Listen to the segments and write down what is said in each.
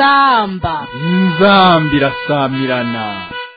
inzamba inzambi irasamirana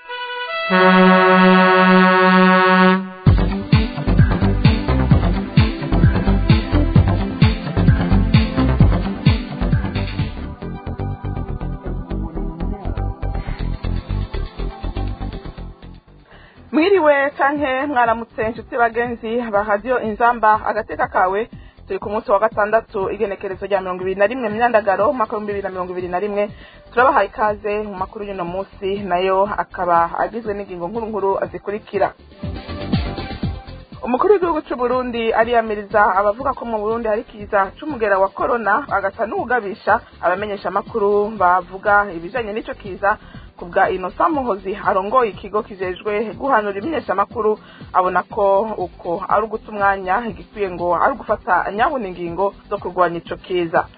mwiriwe canke mwaramutse inshuti bagenzi ba radiyo inzamba agateka kawe turi ku munsi wa gatandatu igenekerezo rya mirongo ibiri na rimwe myandagaro umwaka w'ibihumbi bibiri na mirongo ibiri na rimwe turabahaye ikaze mu makuru y'uno munsi nayo akaba agizwe n'ingingo nkuru nkuru zikurikira umukuru w'igihugu cy'u Burundi ariyamiriza abavuga ko mu Burundi hari kiza c'umugera wa corona agasa n'uwugabisha abamenyesha amakuru bavuga ibijanye n'ico kiza kubwa Innocent Muhozi arongoye ikigo kijejwe guhanura imenyeshamakuru abona ko uko ari uguta umwanya igikwiye ngo ari ugufata nyabuna ingingo zo kurwanya ico kiza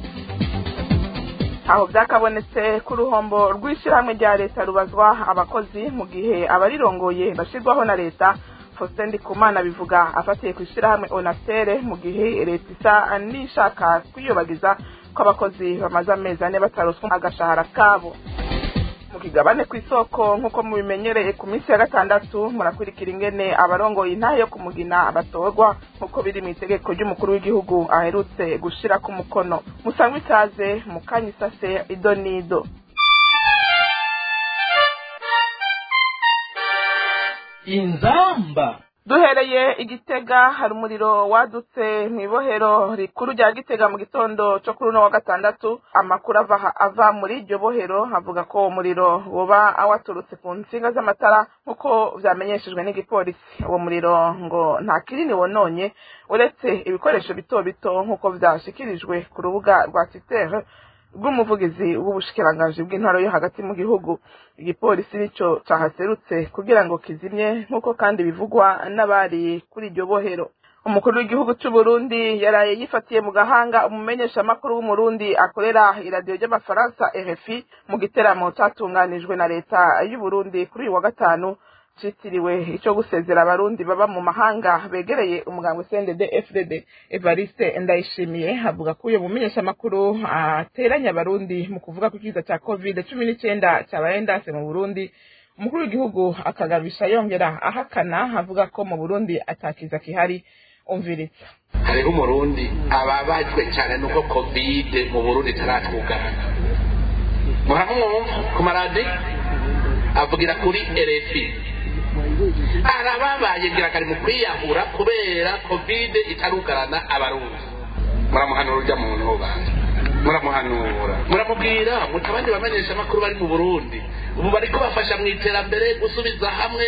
aho byakabonetse ku ruhombo rw'ishyirahamwe rya leta rubazwa abakozi mu gihe abarirongoye bashyirwaho na leta Faustin Ndikumana bivuga afatiye ku ishyirahamwe Onatere mu gihe leta isa n'ishaka kwiyobagiza ko abakozi bamaze amezi ane bataroswa agashahara kabo mu kigabane ku isoko nk'uko mubimenyereye ku minsi ya gatandatu murakurikira ingene abarongoye intahe yo kumugina batorwa nk'uko biri mu itegeko ry'umukuru w'igihugu aherutse gushira ku mukono musangwe ikaze mu kanya isase ido n'ido inzamba duhereye igitega hari umuriro wadutse mu ibohero rikuru rya gitega mu gitondo cyo kuri uno wa gatandatu amakuru ava ava muri iryo bohero avuga ko uwo muriro woba waturutse ku nsinga z'amatara nk'uko vyamenyeshejwe n'igipolisi uwo muriro ngo nta kinini wononye uretse ibikoresho bito bito nk'uko vyashikirijwe ku rubuga rwa titere rw'umuvugizi w'ubushikiranganji bw'intwaro yo hagati mu gihugu igipolisi nico cahaserutse kugira ngo kizimye nk'uko kandi bivugwa n'abari kuri iryo bohero umukuru w'igihugu c'u Burundi yaraye yifatiye mu gahanga umumenyeshamakuru w'umurundi akorera iradiyo ry'amafaransa RFI mu giteramo catunganijwe na leta y'u Burundi kuri uyu wa gatanu citiriwe ico gusezera abarundi baba mu mahanga begereye umugambwe CNDD FDD Evariste Ndayishimiye avuga ko uyo mumenyeshamakuru ateranya abarundi mu kuvuga ko ikiza ca covid cumi n'icenda cabaye ndase mu Burundi umukuru w'igihugu akagabisha yongera ahakana avuga ko mu Burundi atakiza kihari umviritsa hariho umurundi ababajwe cyane nuko covid mu burundi itaratwugana muramwumva ku maradi avugira kuri rfi arababaye ngira kari mu kwiyahura kubera covid itarugarana abarundi muramuhanura urya muntu ubanza muramuhanura muramubwira muti abandi bamenyesha amakuru bari mu burundi ubu bariko bafasha mu iterambere gusubiza hamwe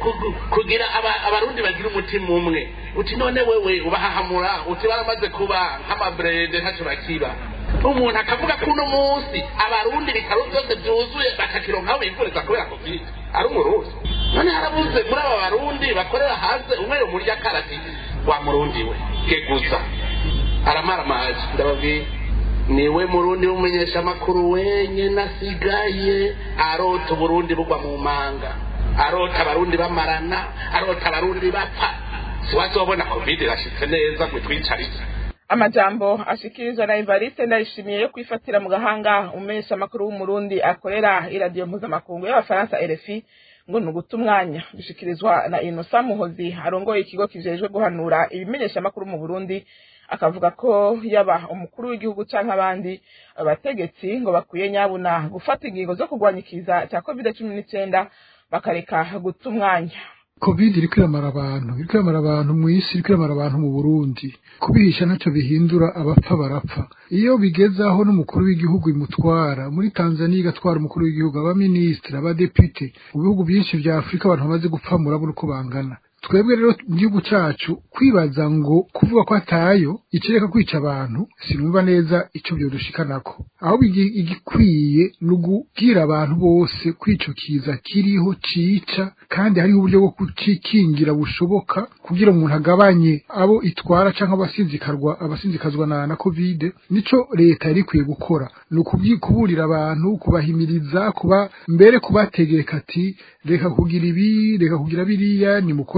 kugira abarundi bagira umutima umwe uti none wewe ubahahamura uti baramaze kuba nk'amabrede ntacyo bakiba umuntu akavuga ko uno munsi abarundi ibitaro byose byuzuye bakakironkaho bivuriza kubera covid ari umurundi none harabuze muri aba barundi bakorera hanze umwe yomurya karati wa murundi we geguza aramara amazi ndababwira niwe murundi w'umumenyeshamakuru wenyine asigaye arota uburundi bugwa mu manga arota abarundi bamarana arota abarundi bapfa siwazobona covid irashitse neza ngo twicarize amajambo ashikirizwa na Evariste ndayishimiye yo kwifatira mu gahanga umumenyesha makuru w'umurundi akorera iradiyo mpuzamakungu y'abafaransa RFI ngo ni uguta umwanya bishikirizwa na Innocent Muhozi arongoye ikigo kijejwe guhanura ibimenyesha makuru mu Burundi akavuga ko yaba umukuru w'igihugu canke abandi abategetsi ngo bakwiye nyabuna gufata ingingo zo kurwanya ikiza cya covid cumi n'icenda bakareka guta umwanya covid iriko iramara abantu iriko iramara abantu mw'isi iriko iramara abantu mu burundi kubihisha ntacyo bihindura abapfa barapfa iyo bigeze aho n'umukuru w'igihugu imutwara muri tanzania igatwara umukuru w'igihugu abaminisitiri abadepite mu bihugu byinshi vya afurika abantu bamaze gupfa murabona uko bangana twebwe rero mu gihugu cyacu kwibaza ngo kuvuga ko atayo ikireka kwica abantu sinumva neza icyo byodushikanako ahubwo igikwiye ni ugubwira abantu bose ko ico kiza kiriho cica kandi hariho uburyo bwo kucikingira bushoboka kugira umuntu agabanye abo itwara canke abasinzikarwa abasinzikazwa na, na covid nico leta yari ikwiye gukora ni ukuburira abantu kubahimiriza kuba mbere kubategeka ati reka kugira ibi reka kugira biriya nimukora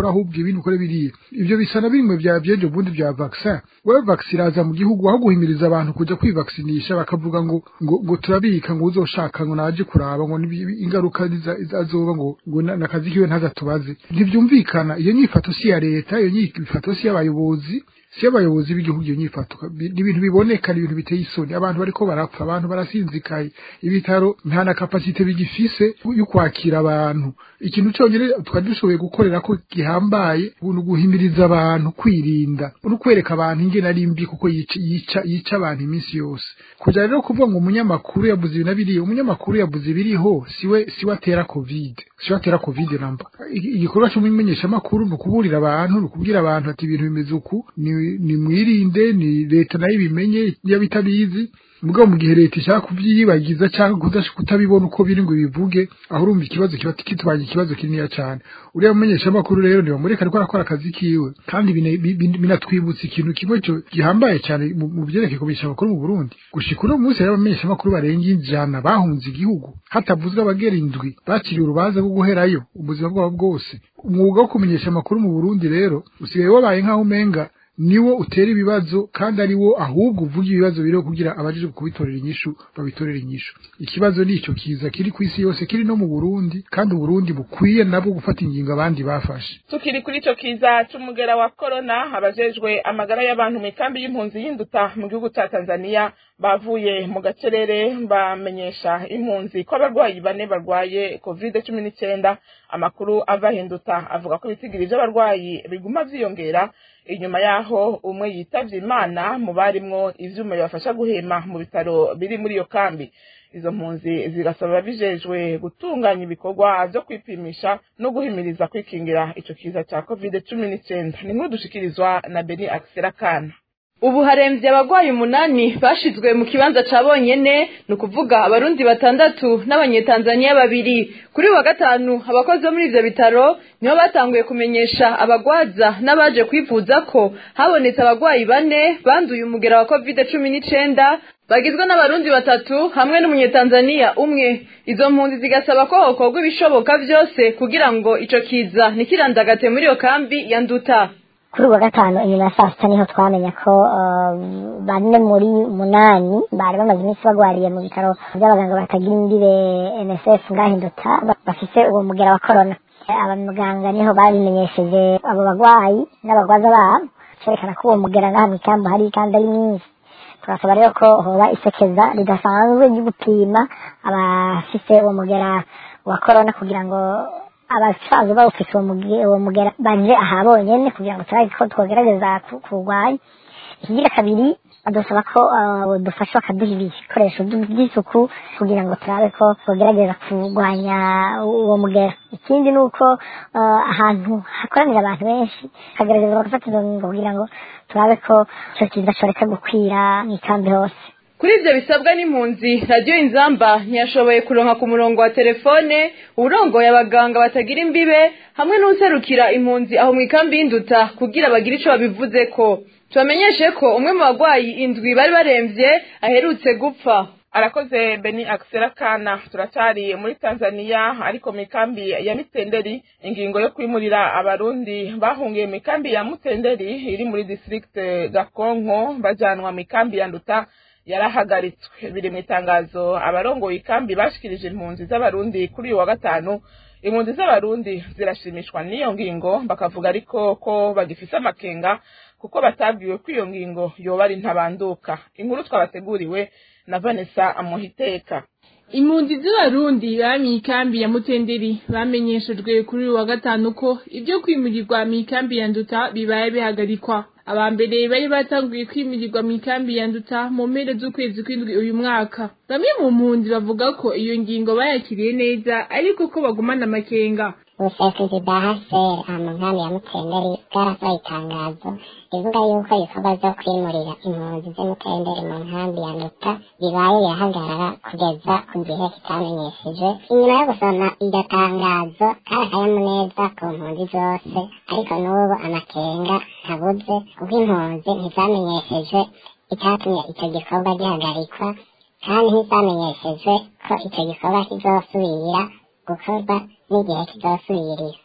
ahubwo ibindi ukore biriya ivyo bisa na bimwe vya vyejo bundi vya vaccin wewe vaccin iraza mu gihugu aho guhimiriza abantu kuja kwivaksinisha bakavuga ngo ngo, ngo turabika ngo uzoshaka ngo naje kuraba ngo nibi- ingaruka ziza- azoba ngo ngo na- nakazi kiwe ntazatubaze ntivyumvikana iyo nyifato si ya leta iyo nyifato si y'abayobozi si abayobozi b'igihugu iyo nyifato Bi- ni ibintu biboneka ni ibintu biteye isoni abantu bariko barapfa abantu barasinzikaye ibitaro nta na kapasite bigifise yo kwakira abantu ikintu cyonyine twari dushoboye gukorera ko gihambaye ni uguhimiriza abantu kwirinda no kwereka abantu ingene ari mbi kuko yica yica yica abantu iminsi yose kuja rero kuvuga ngo umunyamakuru yabuze ibi na biriya umunyamakuru yabuze ibiriho siwe siwe atera covid siwe atera covid namba I- igikorwa cy'umumenyeshamakuru ni ukuburira abantu ni ukubwira abantu ati ibintu bimeze uku ni ni mwirinde ni leta nayo ibimenye iyo bitabizi mugabo mu gihe leta ishaka kubyiyibagiza cyangwa kudash- kutabibona uko biri ngo bivuge aho urumva ikibazo kiba kitubanye ikibazo kinini cyane uriya mumenyeshamakuru rero ntibamureka ariko arakora akazi kiwe kandi bine- bi- bi- binatwibutsa ikintu kimwe cyo gihambaye cyane mu mu byerekeye kumenyesha amakuru mu Burundi gushika uno munsi rero abamenyeshamakuru barenga ijana bahunze igihugu hatavuzwe abagera indwi bakiriye urubanza rwo guherayo ubuzima bwabo bwose umwuga wo kumenyesha amakuru mu Burundi rero usigaye wabaye nk'aho umenga niwo utera ibibazo kandi ari wo ahubwo uvuga ibibazo biriho kugira abajije kubitorera inyishu babitorera inyishu ikibazo ni icyo kiza kiri ku isi yose kiri no mu Burundi kandi Uburundi bukwiye nabwo gufata ingingo abandi bafashe tukiri kuri ico kiza c'umugera wa korona abajejwe amagara y'abantu mu ikambi y'impunzi y'induta mu gihugu ca tanzania bavuye mu gacerere bamenyesha impunzi ko abarwayi bane barwaye covid cumi n'icyenda amakuru ava hinduta avuga ko ibitigiri vy'abarwayi biguma vyiyongera inyuma yaho umwe yitavye imana mu barimwo ivyuma bibafasha guhema mu bitaro biri muri iyo kambi izo mpunzi zigasaba ababijejwe gutunganya ibikorwa vyo kwipimisha no guhimiriza kwikingira ico kiza ca covid cumi n'icenda ni nkuru dushikirizwa na beni akisera kana ubu haremvye abagwayi umunani bashizwe mu kibanza ca bonyene ni ukuvuga abarundi batandatu n'abanyetanzaniya babiri kuri uyu wa gatanu abakozi bo muri ivyo bitaro nibo batanguye kumenyesha abagwaza n'abaje kwivuza ko habonetse abagwayi bane banduye umugera wa covid cumi n'icenda bagizwe n'abarundi batatu hamwe n'umunyetanzaniya umwe izo mpunzi zigasaba ko hokorwa ibishoboka vyose kugira ngo ico kiza ntikirandagate muri iyo kambi ya nduta kuri uwa gatanu inyuma ya saa sita niho twamenya ko uh, bane muri munani bari bamaze iminsi bagwariye mu bitaro by'abaganga batagira imbibe nsf ngahinduta bafise uwo mugera wa korona abaganga niho babimenyesheje abo bagwayi n'abagwaza babo cerekana ko uwo mugera ngaha mu ikambi hari kandi ari mwinshi turasaba rero ko hoba isekeza ridasanzwe ryo gupima abafise uwo mugera wa korona kugira ngo abasaza bawufise uwo muge- uwo mugera baje aha bonyene kugira ngo turabe ko twogerageza ku- kuwurwanya ikigira kabiri badusaba ko uh, dufasha bakaduha ibikoresho by- by'isuku kugira ngo turabe ko twogerageza kurwanya uwo mugera ikindi ni uko uh, ahantu hakoranira abantu benshi hagerageza bagafata izo ngingo kugira ngo turabe ko ico kiza coreka gukwira mw'ikambi hose kuri ivyo bisabwa n'impunzi radiyo inzamba ntiyashoboye kuronka ku murongo wa telefone urongoye abaganga batagira imbibe hamwe n'userukira impunzi aho mu ikambi y'induta kugira bagire ico babivuzeko tubamenyeshe ko umwe mu bagwayi indwi bari baremvye aherutse gupfa arakoze beni akisera kana turacyari muri tanzania ariko mu ikambi ya mitenderi ingingo yo kwimurira abarundi bahungiye mu ikambi ya mutenderi iri muri district gakonko bajanwa mu ikambi ya nduta yarahagaritswe biri mu itangazo abarongoye ikambi bashikirije impunzi z'abarundi kuri uyu wa gatanu impunzi z'abarundi zirashimishwa n'iyo ngingo bakavuga ariko ko bagifise amakenga kuko batabwiwe ko iyo ngingo yoba ari ntabanduka inkuru twabateguriwe na vanessa amuhiteka impunzi z'abarundi baba mu ikambi ya mutenderi bamenyeshejwe kuri uyu wa gatanu ko ibyo kwimurirwa mu ikambi ya nduta bibaye bihagarikwa aba mbere bari batanguye kwimurirwa mu ikambi ya nduta mu mpera z'ukwezi kw'indwi uyu mwaka bamwe mu mpunzi bavuga ko iyo ngingo bayakiriye neza ariko ko bagumana amakenga ubuserukizi bwa hcr aha mu nkambi ya mutenderi bwarasohoye itangazo rivuga yuko ibikorwa vyo kwimurira impunzi z'imutenderi mu nkambi ya nduta bibaye birahagarara kugeza ku gihe kitamenyeshejwe inyuma yo gusoma iryo tangazo kari akanyamuneza ku mpunzi zose ariko n'ubu amakenga ntabuze kuko impunzi ntizamenyeshejwe icyatumye icyo gikorwa gihagarikwa kandi ntizamenyeshejwe ko icyo gikorwa kizosubira gukorwa n'igihe kizosubirira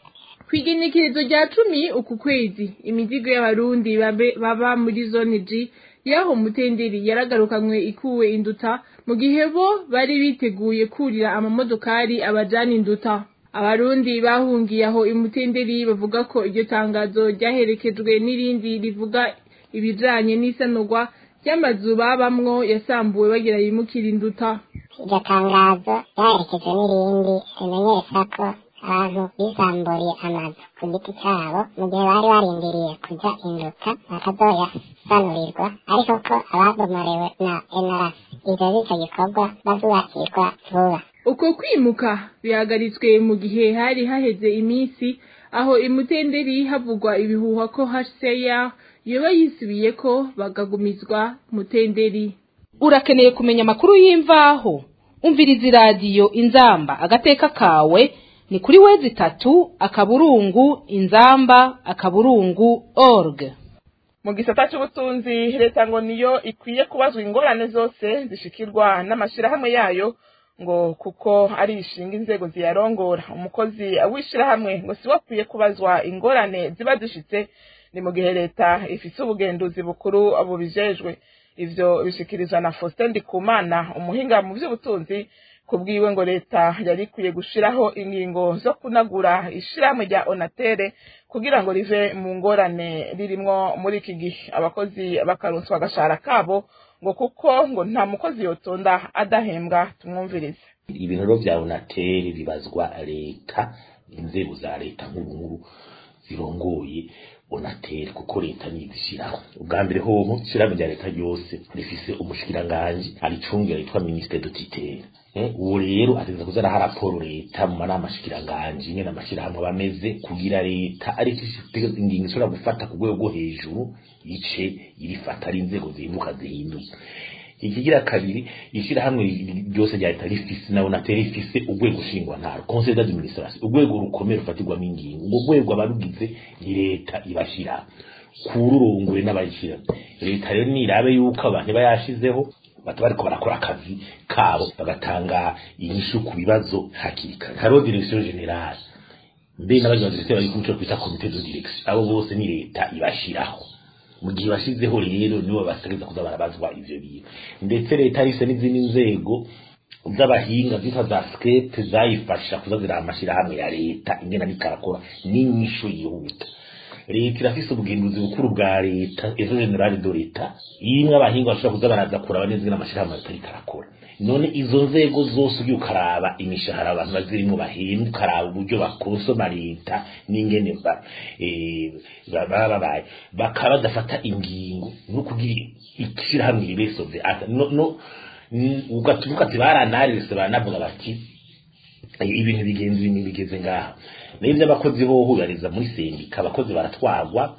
kw'igenekerezo rya cumi uku kwezi imizigo y'abarundi babe- baba muri zone G yaho mutenderi yaragarukanywe ikuwe induta mu gihe bo bari biteguye kurira amamodokari abajana induta abarundi bahungiye aho imutenderi bavuga ko iryo tangazo ryaherekejwe n'irindi rivuga ibijanye n'isanurwa ry'amazu babamwo yasambuwe bagira yimukira induta iryo tangazo ryaherekejwe n'irindi rimenyesha ko abantu bisamburiye amazu ku giti cyabo mu gihe bari barindiriye kujya induka bakazoyasanurirwa ariko ko ababomorewe na NRS ivyo bico gikorwa bazubakirwa vuba uko kwimuka bihagaritswe mu gihe hari haheze iminsi aho imutenderi havugwa ibihuha ko HCR yoba yisubiye ko bagagumizwa mutenderi urakeneye kumenya amakuru y'imvaho umviriza iradiyo inzamba agateka kawe ni kuri wezi itatu akaburungu inzamba akaburungu org mu gisata cy'ubutunzi leta ngo niyo ikwiye kubazwa ingorane zose zishikirwa n'amashyirahamwe yayo ngo kuko ari ishinga inzego ziyarongora umukozi w'ishyirahamwe ngo siwe akwiye kubazwa ingorane ziba zishitse ni mu gihe leta ifise ubugenduzi bukuru bubijejwe ivyo bishikirizwa na Faustin Ndikumana umuhinga mu by'ubutunzi kubwiwe ngo leta yari ikwiye gushiraho ingingo zo kunagura ishirahamwe rya Onatere kugira ngo rive mu ngorane ririmwo muri iki gihe abakozi bakaronswa agashahara kabo ngo kuko ngo nta mukozi yotonda adahembwa tumwumvirize ibintu rero vya onateri bibazwa leta inzego za leta nkuru nkuru zirongoye onateri kuko leta nizishiraho ubwa mbere hoho ishirahamwe rya leta ryose rifise umushikiranganji aricungira yitwa ministre de tutelle Eh, uwo rero ategeza kuza araha raporo leta mu manama ashikiranganji nyene amashirahamwe aba ameze kugira leta ariko ifite ingingo ishobora gufata ku rwego rwo hejuru ice irifata ari inzego zihinduka zihinduye ikigira kabiri ishirahamwe ryose rya leta rifise na onateri rifise urwego nshingwantara conseil d'administration urwego rukomeye rufatirwamo ingingo urwo rwego abarugize ni leta ibashira kururongore n'abayishira leta rero nirabe yuko abantu bayashizeho bata bariko barakora akazi kabo bagatanga inyishu ku bibazo hakiri kare hariho direction generale mbe n'abagizi bari ku cyo kwita comité de direction abo bose ni leta ibashiraho mu gihe bashizeho rero nibo bategeza kuza barabazwa ivyo bintu ndetse leta rise n'izindi nzego z'abahinga zitwa za skepe zayifasha kuza ziraba amashirahamwe ya leta ingena nikarakora n'inyishu yihuta leta irafise ubugenduzi bukuru bwa leta ejo generale do leta imwe abahinga bashobora kuza baraza kuraba neza ingene amashirahamwe atari karakora none izo nzego zose ugiye ukaraba imishahara abantu bazirimo bahembwa ukaraba uburyo bakonsoma leta n'ingene ba- eh, ba- baba babaye bakaba badafata ingingo no kugira ishirahamwe ribesove no no n- ugatuvuga ati baranaririse baranavuga bati ibintu bigenze ibintu bigeze ngaha n'ibyo abakozi hoho bariza muri sendika abakozi baratwagwa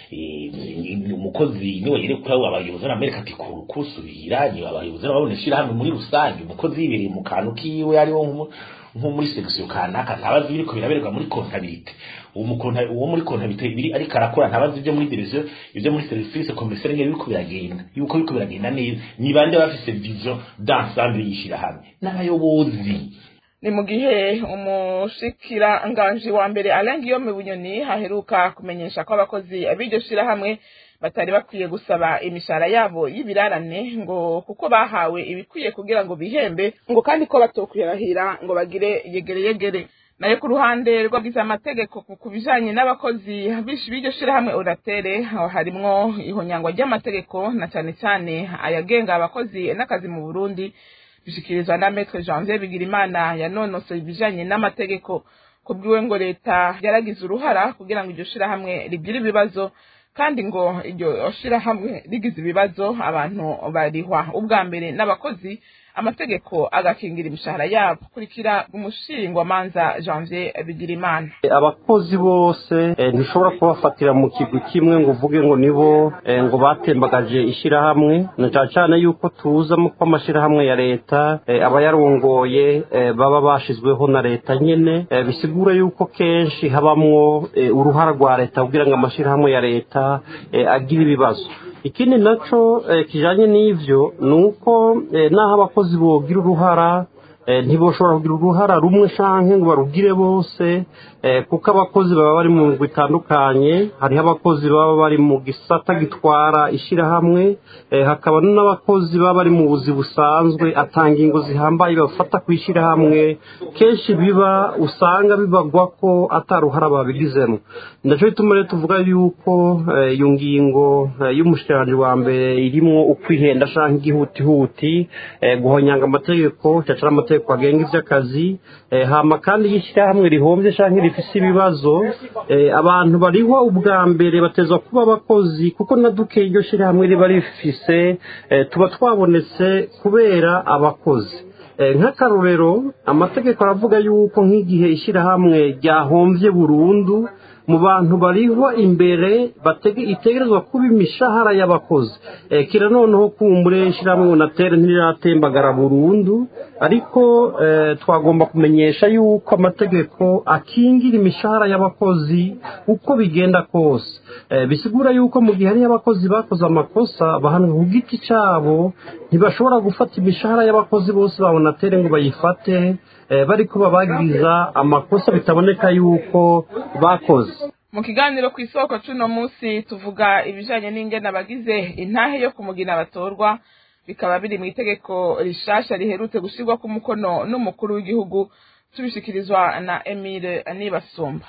eh, umukozi niwe yerekwa abayobozi b'amerika ati kuru kusubira ni abayobozi babona ishirahamwe muri rusange umukozi yibereye mu kantu kiwe ariwo nk'umu- nko muri section kanaka ntabazi biriko biraberwa muri comptabilité uwo mu konta- uwo muri comptabilité biri ariko arakora ntabazi ibyo muri division ibyo muri service commercial ngene biriko biragenda yuko biriko biragenda neza ni bande bafise vision d'ensemble y'ishirahamwe n'abayobozi ni mu gihe umushikiranganji wa mbere Alain Guillaume Bunyoni haheruka kumenyesha ko abakozi b'iryo shirahamwe batari bakwiye gusaba imishahara yabo y'ibirarane ngo kuko bahawe ibikwiye kugira ngo bihembe ngo kandi ko batokwirahira ngo bagire yegere yegere nayo ku ruhande rw'abize amategeko ku- ku bijanye n'abakozi bishi b'iryo shirahamwe Oratere aho harimwo ihonyangwa ry'amategeko na cane cane ayagenga abakozi n'akazi mu Burundi bishikirizwa na Maître Janvier Bigirimana yanonosoye ibijanye n'amategeko kubwiwe ngo leta yaragize uruhara kugira ngo iryo shirahamwe rigire ibibazo kandi ngo iryo shirahamwe rigize ibibazo abantu barihwa ubwa mbere n'abakozi amategeko agakingira imishahara yabo kurikira umushingwamanza Janvier Bigirimana abakozi bose eh, ntushobora kubafatira mu kigwi kimwe ngo uvuge ngo nibo eh, ngo batembagaje ishyirahamwe na cyane cyane yuko tuza mu ko amashyirahamwe ya leta eh, aba yarongoye eh, baba bashizweho na leta nyene eh, bisigura yuko kenshi habamwo eh, uruhara rwa leta kugira ngo amashyirahamwe ya leta eh, agire ibibazo ikindi naco eh, kijanye n'ivyo ni uko eh, naho abakozi bogira uruhara eh, ntiboshobora kugira uruhara rumwe canke ngo barugire bose kuko abakozi baba bari mu ngwi itandukanye hariho abakozi baba bari mu gisata gitwara ishyirahamwe hakaba n'abakozi baba bari mu buzi busanzwe atanga ingo zihambaye bafata ku ishyirahamwe kenshi biba usanga bibagwa ko ataruhara babigizemo ndacyo bituma rero tuvuga yuko iyo ngingo y'umushyirangiro wa mbere irimo ukwihenda cyangwa igihutihuti guhonyanga amategeko cyangwa amategeko agenga iby'akazi hama kandi y'ishyirahamwe rihombye cyangwa rifite ibibazo abantu bariho ubwa mbere batezwa kuba abakozi kuko na duke iryo shyirahamwe riba rifise tuba twabonetse kubera abakozi nk'akarorero amategeko aravuga yuko nk'igihe ishyirahamwe ryahombye burundu mu bantu bariho imbere itegerezwa kuba imishahara y'abakozi kira noneho kumbure ishyirahamwe unatere ntiratembagara burundu ariko twagomba kumenyesha yuko amategeko akingira imishahara y'abakozi uko bigenda kose bisigura yuko mu gihe hariyo abakozi bakoze amakosa bahanwa ku giti cyabo ntibashobora gufata imishahara y'abakozi bose babona atere ngo bayifate bari kuba bagiriza amakosa bitaboneka yuko bakoze mu kiganiro ku isoko cy'uno munsi tuvuga ibijyanye n'ingene abagize intahe yo kumugina batorwa bikaba biri mu itegeko rishasha riherutse gushyirwa ku mukono n'umukuru w'igihugu tubishyikirizwa na emile nibasumba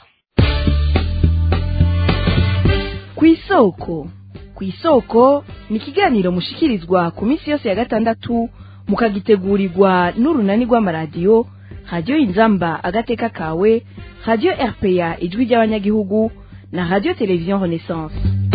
ku isoko ku isoko ni ikiganiro mushikirizwa ku minsi yose ya gatandatu mukagitegurirwa n'urunani rw'amaradiyo radiyo inzamba agateka kawe radiyo rpa ijwi ry'abanyagihugu na radiyo televiziyo renaissance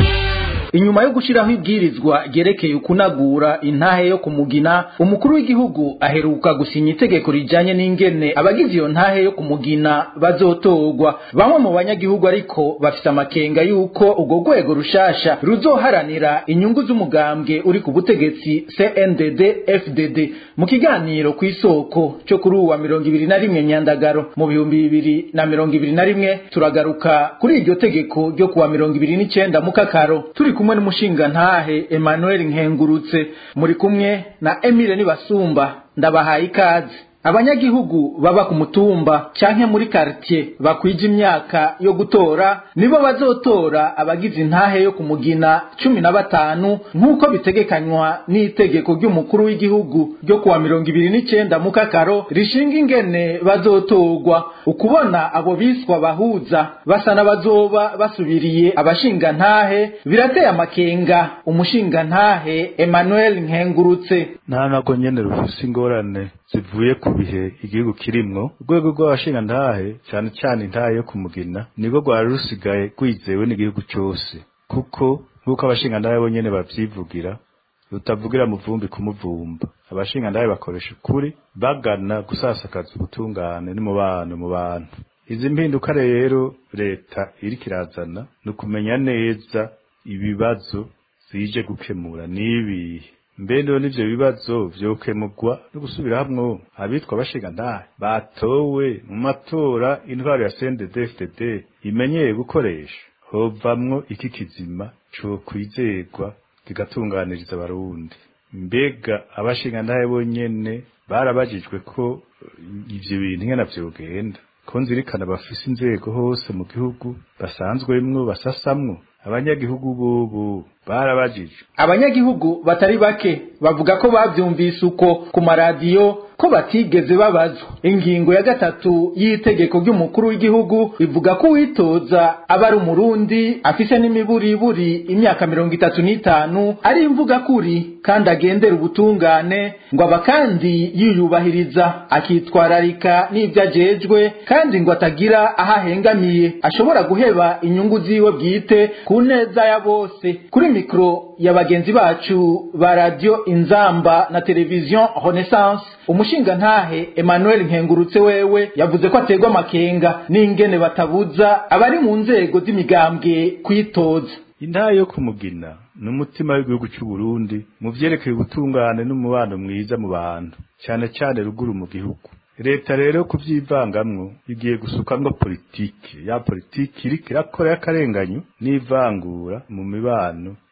inyuma yo gushyiraho ibwirizwa ryerekeye ukunagura intahe yo kumugina umukuru w'igihugu aheruka gusinya itegeko rijyanye n'ingene abagize iyo ntahe yo kumugina bazotorwa bamwe mu banyagihugu ariko bafite amakenga y'uko urwo rwego rushasha ruzoharanira inyungu z'umugambwe uri ku butegetsi cndd fdd mu kiganiro ku isoko cyo kuri uwa mirongo ibiri na rimwe nyandagaro mu bihumbi bibiri na mirongo ibiri na rimwe turagaruka kuri iryo tegeko ryo kuwa mirongo ibiri n'icyenda mu kakaro turi kumwe n'umushinga ntahe Emmanuel Nkengurutse muri kumwe na Emile Nibasumba ndabahaye ikaze abanyagihugu baba ku mutumba canke muri quartier bakwije imyaka yo gutora nibo bazotora abagize intahe yo kumugina cumi na batanu nk'uko bitegekanywa n'itegeko ry'umukuru w'igihugu ryo kuwa mirongo ibiri n'icenda mu kakaro rishinga ingene bazotorwa ukubona abo biswa bahuza basa n'abazoba basubiriye abashinga ntahe birateye amakenga umushinga ntahe Emmanuel Nkengurutse nta nako nyene rufise ingorane zivuye ku bihe igihugu kirimwo urwego rw'abashinga ntahe cyane cyane intahe yo kumugina nibwo rwari rusigaye rwizewe n'igihugu cyose kuko nk'uko abashinga ntahe bonyene bavyivugira rutavugira muvumbi kumuvumba abashinga ntahe bakoresha ukuri bagana gusasakaza ubutungane n'umubano mu bantu izi mpinduka rero leta iriko irazana ni ukumenya neza ibibazo zije gukemura n'ibihe mbendo n'ivyo bibazo vyokemurwa no gusubira hamwe abitwa abashinga ntahe batowe mu matora intwaro ya CNDD-FDD imenyeye gukoresha hovamwo iki kizima co kwizerwa kigatunganiriza abarundi mbega abashinga ntahe bonyene barabajijwe ko ivyo bintu nkena vyogenda ko nzirikana bafise inzego hose mu gihugu basanzwemwo basasamwo abanyagihugu bobo barabajijwe abanyagihugu batari bake bavuga ko bavyumvise uko ku maradiyo ko batigeze babazwa ingingo ya gatatu y'itegeko ry'umukuru w'igihugu ivuga ko uwitoza aba ari umurundi afise n'imiburiburi imyaka mirongo itatu n'itanu ari imvuga kuri kandi agendera ubutungane ngo aba kandi yiyubahiriza akitwararika n'ibyo ajejwe kandi ngo atagira aho ahengamiye ashobora guheba inyungu ziwe bwite ku neza ya bose kuri mikoro ya bagenzi bacu ba radiyo inzamba na televiziyo renaissance umushinga ntahe Emmanuel Nkengurutse wewe yavuze ko aterwa amakenga n'ingene batabuza abari mu nzego z'imigambwe kwitoza intahe yo kumugina ni umutima w'igihugu cy'u Burundi mu vyerekeye ubutungane n'umubano mwiza mu bantu cyane cyane ruguru mu gihugu leta rero kuvyivangamwo igiye gusukamwo politiki ya politiki iriko irakora y'akarenganyo n'ivangura mu mibano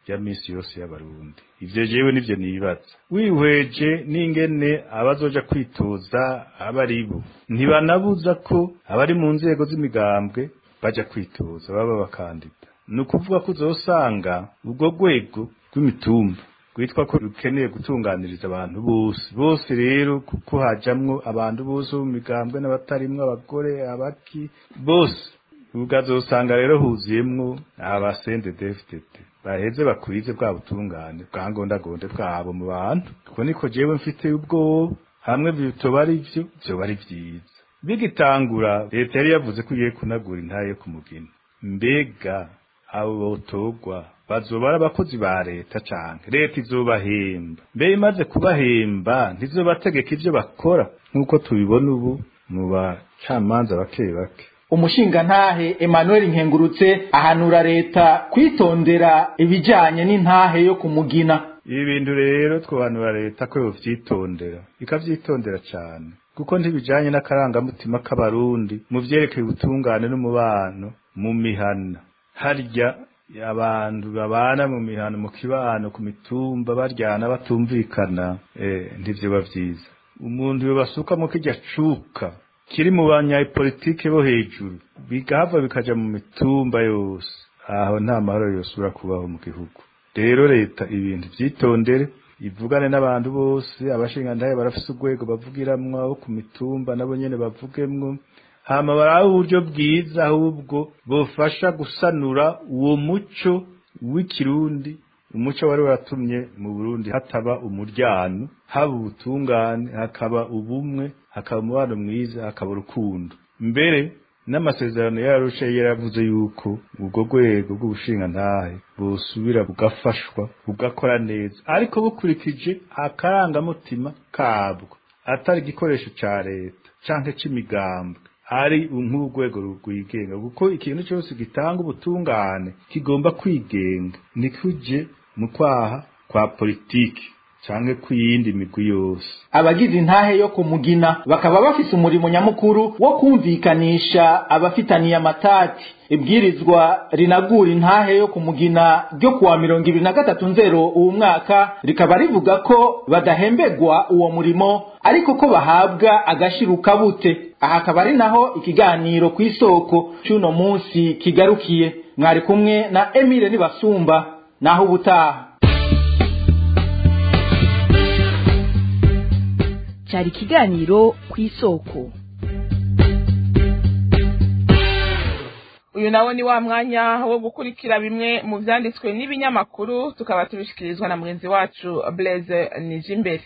rya misi yose y'abarundi ivyo jewe nivyo nibaza wihweje n'ingene abazoja kwitoza aba ari bo ntibanabuza ko abari mu nzego z'imigambwe baja kwitoza baba bakandida ni ukuvuga ko uzosanga ubwo rwego rw'imitumba rwitwa ko rukeneye gutunganiriza abantu bose bose rero kuko hajamwo abantu bose bo mu migambwe n'abatarimwo abagore abaki bose ukazosanga rero huzuyemwo abasende defitete baheze bakwize bwa butungane bwa ngondagonde bwabo mu bantu kuko niko jewe mfite ubwoba hamwe bitoba ari vyo vyoba ari vyiza bigitangura leta yari yavuze ko igiye kunagura intaye yo kumugina mbega abo botogwa bazoba ari abakozi ba leta canke leta izobahemba mbe imaze kubahemba ntizobategeka ivyo bakora nk'uko tubibona ubu mu bacamanza bake bake umushingantahe Emmanuel Nkengurutse ahanura leta kwitondera ibijanye n'intahe yo kumugina ibi bintu rero twobanura leta ko yovyitondera ikavyitondera cane kuko ntibijanye n'akarangamutima k'abarundi mu vyerekeye ubutungane n'umubano mu mihana harya abantu babana mu mihano mu kibano ku mitumba baryana batumvikana eh ndivyo vyiza umuntu yobasukamo kirya cuka kiri mu banyapolitike bo hejuru bigahava bikaja mu mitumba yose aho nta mahoro yosubira kubaho mu gihugu rero leta ibintu vyitondere ivugane n'abantu bose abashingantahe barafise urwego bavugiramwo abo ku mitumba nabo nyene bavugemwo hama barabe uburyo bwiza ahubwo bofasha gusanura uwo muco w'ikirundi umuco wari waratumye mu Burundi hataba umuryano haba ubutungane hakaba ubumwe hakaba umubano mwiza hakaba urukundo mbere n'amasezerano yarusha yaravuze yuko ubwo rwego rw'ubushingantahe busubira bugafashwa bugakora neza ariko bukurikije akarangamutima kabwo atari igikoresho ca leta canke c'imigambwe ari nk'urwego rwigenga kuko ikintu cyose gitanga ubutungane kigomba kwigenga nikuje mu kwaha kwa politiki canke kwiyindi migwi yose abagize intahe yo kumugina bakaba bafise umurimo nyamukuru wo kumvikanisha abafitaniye amatati ibwirizwa rinagura intahe yo kumugina ryo kuwa mirongo ibiri na gatatu nzero uwu mwaka rikaba rivuga ko badahembegwa uwo murimo ariko ko bahabwa agashiruka bute aha akaba ari naho ikiganiro ku isoko c'uno munsi kigarukiye mwari kumwe na emile nibasumba naho ubutaha cyari ikiganiro ku isoko uyu nawo ni wa mwanya wo gukurikira bimwe mu byanditswe n'ibinyamakuru tukaba tubishyikirizwa na mugenzi wacu blaise nijimbere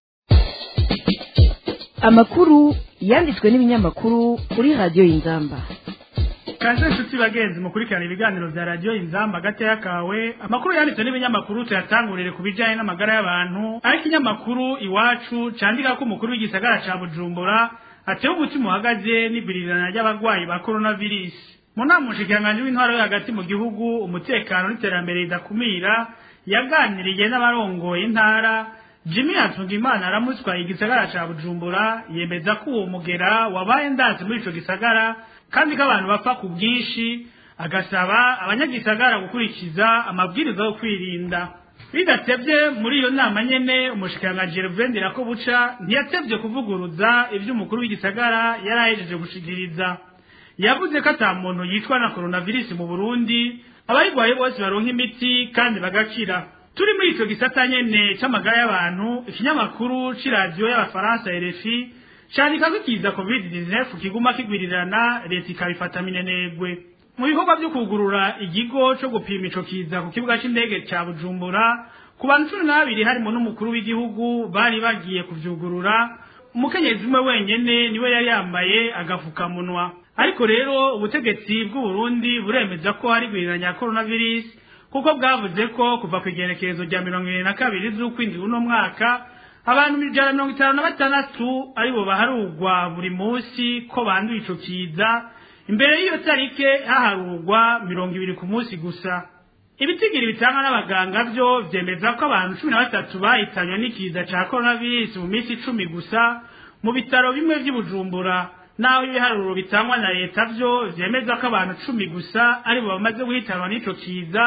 amakuru yanditswe n'ibinyamakuru kuri radiyo y'inzamba kaze inshuti bagenzi mukurikirana ibiganiro bya radiyo inzamba gateya kawe amakuru yanditswe n'ibinyamakuru tuyatangurire ku bijyanye n'amagara y'abantu aho ikinyamakuru iwacu candika ko umukuru w'igisagara ca bujumbura atewe umutima uhagaze n'ibirirana ry'abarwayi ba coronavirus mu nama umushikiranganji w'intwaro yo hagati mu gihugu umutekano n'iterambere ridakumira yaganiriye n'abarongoye intara jimmy hatungimana aramutswa igisagara ca bujumbura yemeza ko uwo mugera wabaye ndazi muri ico gisagara kandi ko abantu bapfa ku bwinshi agasaba abanyagisagara gukurikiza amabwiriza yo kwirinda bidatevye muri iyo nama nyene umushikiranganji Gervain Ndirakobuca ntiyatevye kuvuguruza ivyo umukuru w'igisagara yari ahejeje gushikiriza yavuze ko ata muntu yicwa na coronavirus mu Burundi abayirwaye bose baronka imiti kandi bagakira turi muri ico gisata nyene c'amagara y'abantu ikinyamakuru c'iradiyo y'abafaransa RFI candika ko ikiza covid-19 kiguma kigwirirana leta ikabifata minenegwe mu bikorwa vyo kugurura ikigo co gupima ico kiza ku kibuga c'indege ca bujumbura ku bantu cumi n'abiri harimo n'umukuru w'igihugu bari bagiye kuvyugurura umukenyezi umwe wenyene niwe yari yambaye agafukamunwa ariko rero ubutegetsi bw'uburundi buremeza ko hari gwiriranya ya coronavirus kuko bwavuze ko kuva ku igenekerezo rya mirongo ibiri na kabiri z'ukwindwi uno mwaka abantu ijana na mirongo itanu na batandatu aribo baharugwa buri munsi ko banduye ico kiza imbere y'iyo tarike haharugwa mirongo ibiri ku munsi gusa ibitigiri bitangwa n'abaganga vyo vyemeza ko abantu cumi na batatu bahitanywe n'ikiza ca coronavirus mu minsi icumi gusa mu bitaro bimwe vy'i bujumbura naho ibiharuro bitangwa na leta vyo vyemeza ko abantu cumi gusa aribo bamaze guhitanwa n'ico kiza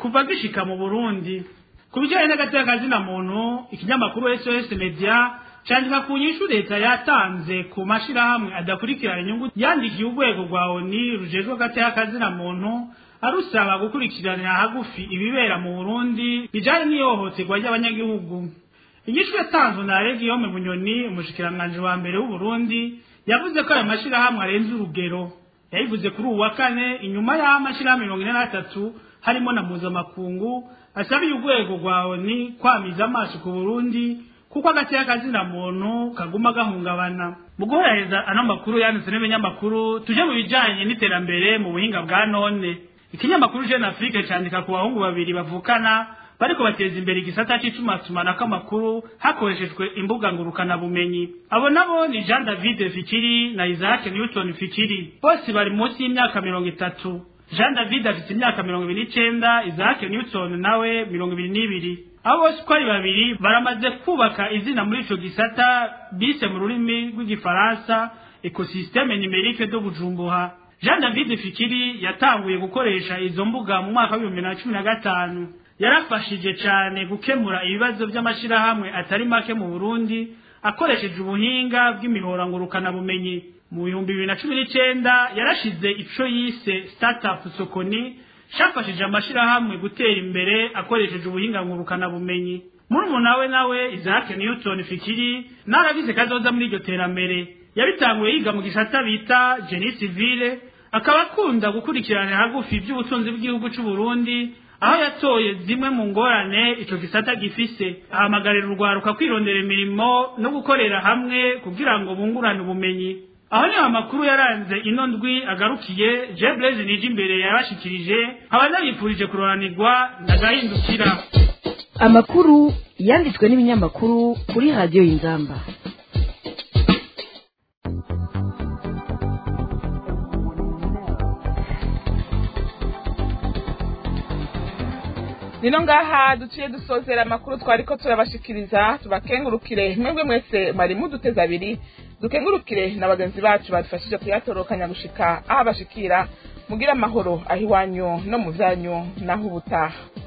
kuva gishika mu burundi ku bijyanye n'agateka kazina muntu ikinyamakuru sos media candika ku nyishu leta yatanze ku mashirahamwe adakurikirana inyungu yandikiye urwego rwa oni rujejwe agateka kazina muntu arusaba gukurikiranira hagufi ibibera mu burundi bijanye n'ihohoterwa ry'abanyagihugu inyishu yatanzwe na regiyome bunyoni umushikiranganji wa mbere w'uburundi yavuze ko ayo mashirahamwe arenze urugero yayivuze kuri uwu wa kane inyuma y'aho amashirahamwe mirongo ine n'atatu harimo na mpuzamakungu asabiye urwego rwa oni kwamiza amaso ku burundi kuko agateka kazina muntu kaguma gahungabana mu guhereza ano makuru yanditse n'ibinyamakuru tuje mu bijanye n'iterambere mu buhinga bwa none ikinyamakuru jeune afrique candika ku bahungu babiri bavukana bariko bateza imbere igisata c'itumatumana amakuru hakoreshejwe imbuga ngurukana bumenyi abo nabo ni jean david fikiri na isaac newton fikiri bose bari munsi y'imyaka mirongo itatu jean david afite imyaka mirongo ibiri n'icenda isaac newton nawe mirongo ibiri n'ibiri abo bose uko ari babiri baramaze kubaka izina muri ico gisata bise mu rurimi rw'igifaransa ekosysteme numerique do bujumbura jean david fikiri yatanguye gukoresha izo mbuga mu mwaka w'ibihumbi na cumi na gatanu yarafashije cyane gukemura ibibazo by'amashirahamwe atari make mu burundi akoresheje ubuhinga bw'imihorangurukanabumenyi mu bihumbi bibiri na cumi n'icenda yarashize ico yise startup sokoni cafashije amashirahamwe gutera imbere akoresheje ubuhinga ngurukanabumenyi murumuna we nawe isaac newton fikiri narabize kazoza muri iryo terambere yabitanguye yiga mu gisata bita genie civile akaba akunda gukurikirana hagufi iby'ubutunzi bw'igihugu c'u Burundi aho yatoye zimwe mu ngorane ico gisata gifise ahamagarira urwaruka kwirondera imirimo no gukorera hamwe kugira ngo bungurane ubumenyi aho niho amakuru yaranze ino ndwi agarukiye je blaise nije imbere yabashikirije nkaba nabifurije kuroranirwa ndagahindukira amakuru yanditswe n'ibinyamakuru kuri radiyo y'inzamba nino ngaha duciye dusozera amakuru twari ko turabashikiriza tubakengurukire mwebwe mwese mwari muduteze abiri dukengurukire na bagenzi bacu badufashije kuyatorokanya gushika aho abashikira mugira amahoro aho iwanyu no mu byanyu naho ubutaha